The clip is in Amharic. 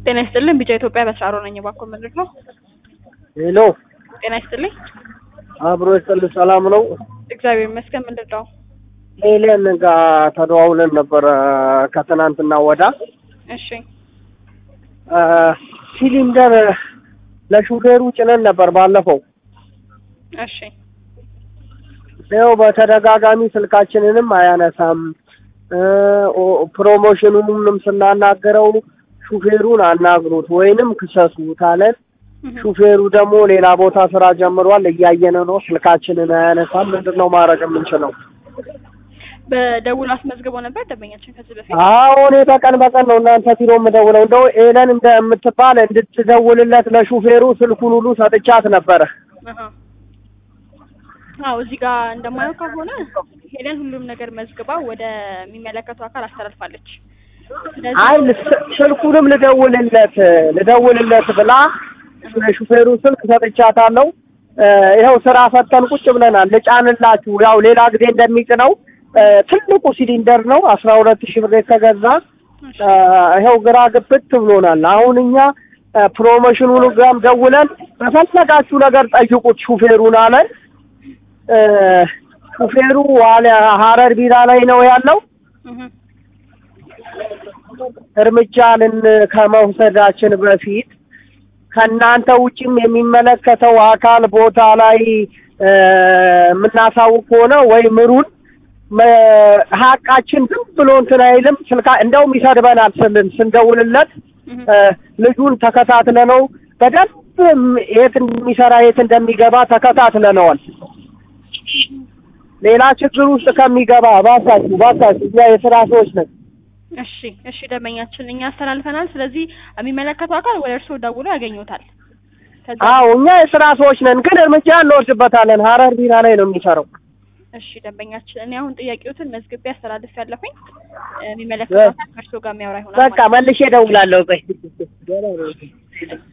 ጤና ይስጥልኝ ቢጫ ኢትዮጵያ በስራሮ ነኝ። እባክዎ ምንድን ነው? ሄሎ ጤና ይስጥልኝ። አብሮ ይስጥልኝ። ሰላም ነው? እግዚአብሔር ይመስገን። ምንድን ነው? ኤሌን ጋር ተደዋውለን ነበረ ከትናንትና ወዳ እሺ እ ሲሊንደር ለሹፌሩ ጭነን ነበር ባለፈው። እሺ ይኸው በተደጋጋሚ ስልካችንንም አያነሳም እ ኦ- ፕሮሞሽኑንም ስናናገረው ሹፌሩን አናግሩት ወይንም ክሰሱት አለን። እህ። ሹፌሩ ደግሞ ሌላ ቦታ ስራ ጀምሯል፣ እያየን ነው። ስልካችንን አያነሳም። ምንድን ነው ማድረግ የምንችለው? በደውል አስመዝግቦ ነበር ደንበኛችን ከዚህ በፊት አዎ እኔ በቀን በቀን ነው እናንተ ቢሮ የምደውለው። እንደው ኤለን እንደምትባል እንድትደውልለት ለሹፌሩ ስልኩን ሁሉ ሰጥቻት ነበረ። አሃ። አዎ እዚህ ጋር እንደማየው ከሆነ ሄለን ሁሉም ነገር መዝግባ ወደሚመለከተው አካል አስተላልፋለች። ስለዚህ አይ ልስ- ስልኩንም ልደውልለት ልደውልለት ብላ የሹፌሩ ስልክ ሰጥቻታለሁ። እ ይኸው ስራ ፈተን ቁጭ ብለናል። ልጫንላችሁ ያው ሌላ ጊዜ እንደሚጭነው እ ትልቁ ሲሊንደር ነው አስራ ሁለት ሺህ ብር የተገዛ እ ይኸው ግራ ግብት ብሎናል። አሁን እኛ እ ፕሮሞሽኑን ጋም ደውለን በፈለጋችሁ ነገር ጠይቁት ሹፌሩን አለን። እ ሹፌሩ ዋለ ሀረር ቢራ ላይ ነው ያለው። እህ። እርምጃ ልን ከመውሰዳችን በፊት ከእናንተ ውጭም የሚመለከተው አካል ቦታ ላይ እ የምናሳውቅ ከሆነ ወይ ምሩን መ- ሀቃችን ዝም ብሎ እንትን አይልም። ስልካ እንደውም ይሰድበናል ስልን ስንደውልለት እህ። እ ልጁን ተከታትለ ነው በደንብ ም- የት እንደሚሰራ የት እንደሚገባ ተከታትለነዋል። ሌላ ችግር ውስጥ ከሚገባ ባካችሁ ባካችሁ እኛ የስራ ሰዎች ነን። እሺ እሺ ደንበኛችን እኛ አስተላልፈናል። ስለዚህ የሚመለከተው አካል ወደ እርስዎ ደውሎ ያገኙታል። ከዛ አዎ እኛ የስራ ሰዎች ነን፣ ግን እርምጃ እንወስድበታለን። ሀረር ቢራ ላይ ነው የሚሰራው። እሺ ደንበኛችን እኔ አሁን ጥያቄዎትን መዝግቤ አስተላልፍ ያለሁኝ የሚመለከተው አካል ከእርስዎ ጋር የሚያወራ ይሆናል በቃ ማለት ነው። መልሼ እደውላለሁ። ቆይ